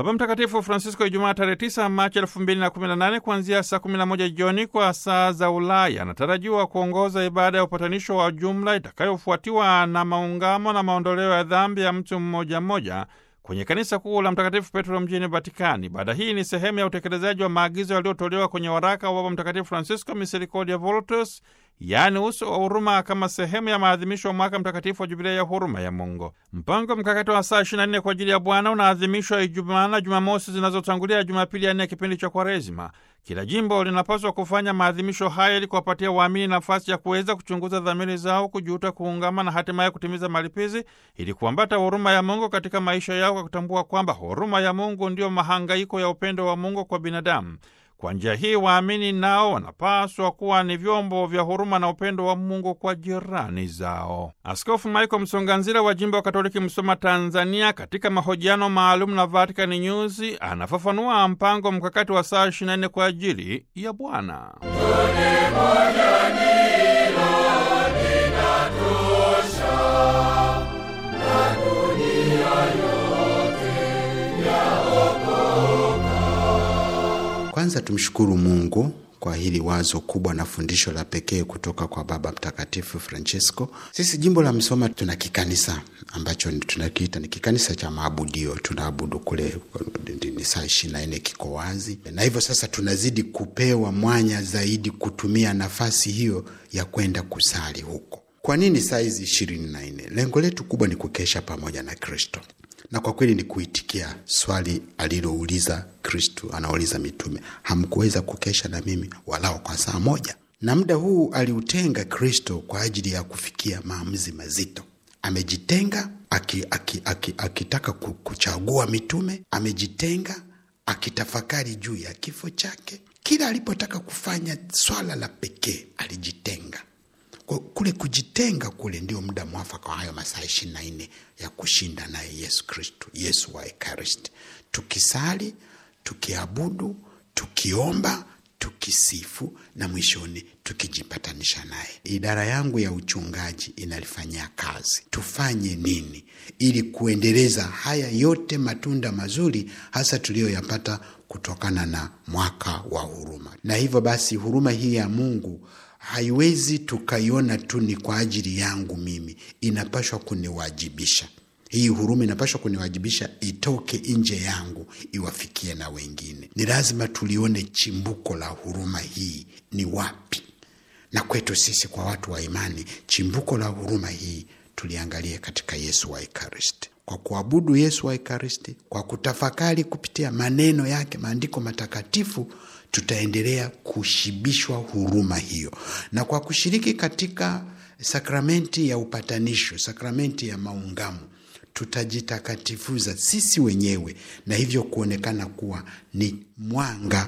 Baba Mtakatifu Francisco Ijumaa tarehe 9 Machi 2018 kuanzia saa 11 jioni kwa saa za Ulaya anatarajiwa kuongoza ibada ya upatanisho wa jumla itakayofuatiwa na maungamo na maondoleo ya dhambi ya mtu mmoja mmoja kwenye kanisa kuu la Mtakatifu Petro mjini Vatikani. Ibada hii ni sehemu ya utekelezaji wa maagizo yaliyotolewa kwenye waraka wa Baba Mtakatifu Francisco Misericordia Vultus, yaani uso wa huruma, kama sehemu ya maadhimisho ya mwaka mtakatifu wa Jubilei ya huruma ya Mungu. Mpango mkakati wa saa 24 kwa ajili ya Bwana unaadhimishwa Ijumaa na Jumamosi zinazotangulia Jumapili ya nne ya kipindi cha Kwaresima. Kila jimbo linapaswa kufanya maadhimisho haya ili kuwapatia waamini nafasi ya kuweza kuchunguza dhamiri zao, kujuta, kuungama na hatimaye kutimiza malipizi ili kuambata huruma ya Mungu katika maisha yao, kwa kutambua kwamba huruma ya Mungu ndiyo mahangaiko ya upendo wa Mungu kwa binadamu. Kwa njia hii waamini nao wanapaswa kuwa ni vyombo vya huruma na upendo wa Mungu kwa jirani zao. Askofu Michael Msonganzira wa jimbo wa Katoliki Msoma, Tanzania, katika mahojiano maalum na Vatican News anafafanua mpango mkakati wa saa 24 kwa ajili ya Bwana. Kwanza tumshukuru Mungu kwa hili wazo kubwa na fundisho la pekee kutoka kwa Baba Mtakatifu Francesco. Sisi jimbo la Msoma tuna kikanisa ambacho tunakiita ni kikanisa cha maabudio. Tunaabudu kule ni saa ishirini na nne, kiko wazi, na hivyo sasa tunazidi kupewa mwanya zaidi kutumia nafasi hiyo ya kwenda kusali huko. Kwa nini saa hizi ishirini na nne? Lengo letu kubwa ni kukesha pamoja na Kristo na kwa kweli ni kuitikia swali alilouliza Kristu, anauliza mitume, hamkuweza kukesha na mimi walao kwa saa moja? Na muda huu aliutenga Kristo kwa ajili ya kufikia maamuzi mazito. Amejitenga akitaka aki, aki, aki kuchagua mitume, amejitenga akitafakari juu ya kifo chake. Kila alipotaka kufanya swala la pekee alijitenga kule kujitenga kule ndio muda mwafaka wa hayo masaa ishirini na nne ya kushinda naye Yesu Kristu, Yesu wa Ekaristi, tukisali, tukiabudu, tukiomba, tukisifu na mwishoni tukijipatanisha naye. Idara yangu ya uchungaji inalifanyia kazi. Tufanye nini ili kuendeleza haya yote matunda mazuri, hasa tuliyoyapata kutokana na mwaka wa huruma? Na hivyo basi huruma hii ya Mungu haiwezi tukaiona tu ni kwa ajili yangu mimi, inapashwa kuniwajibisha. Hii huruma inapashwa kuniwajibisha, itoke nje yangu iwafikie na wengine. Ni lazima tulione chimbuko la huruma hii ni wapi, na kwetu sisi kwa watu wa imani, chimbuko la huruma hii tuliangalie katika Yesu wa Ekaristi. Kwa kuabudu Yesu wa Ekaristi, kwa kutafakari kupitia maneno yake, maandiko matakatifu tutaendelea kushibishwa huruma hiyo, na kwa kushiriki katika sakramenti ya upatanisho, sakramenti ya maungamo, tutajitakatifuza sisi wenyewe na hivyo kuonekana kuwa ni mwanga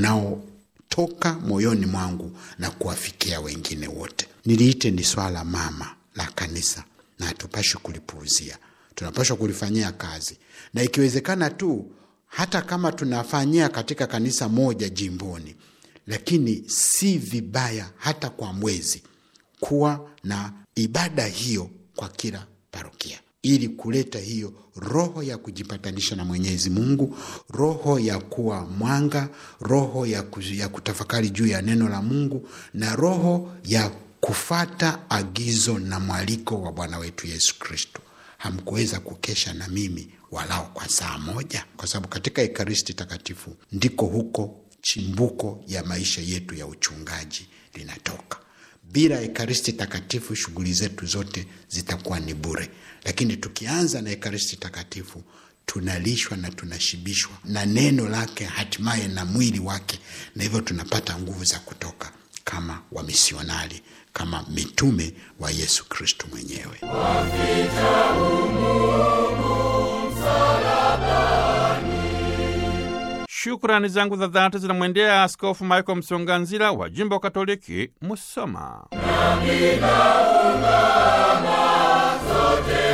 unaotoka moyoni mwangu na kuwafikia wengine wote. Niliite ni swala mama la kanisa, na hatupashwi kulipuuzia, tunapashwa kulifanyia kazi, na ikiwezekana tu hata kama tunafanyia katika kanisa moja jimboni, lakini si vibaya hata kwa mwezi kuwa na ibada hiyo kwa kila parokia, ili kuleta hiyo roho ya kujipatanisha na Mwenyezi Mungu, roho ya kuwa mwanga, roho ya, ya kutafakari juu ya neno la Mungu na roho ya kufata agizo na mwaliko wa Bwana wetu Yesu Kristo. Hamkuweza kukesha na mimi walao kwa saa moja, kwa sababu katika Ekaristi Takatifu ndiko huko chimbuko ya maisha yetu ya uchungaji linatoka. Bila Ekaristi Takatifu shughuli zetu zote zitakuwa ni bure, lakini tukianza na Ekaristi Takatifu tunalishwa na tunashibishwa na neno lake, hatimaye na mwili wake, na hivyo tunapata nguvu za kutoka kama wamisionari, kama mitume wa Yesu Kristo mwenyewe. Shukrani zangu za dhati zinamwendea Askofu Michael Msonganzila wa jimbo Katoliki Musoma. sote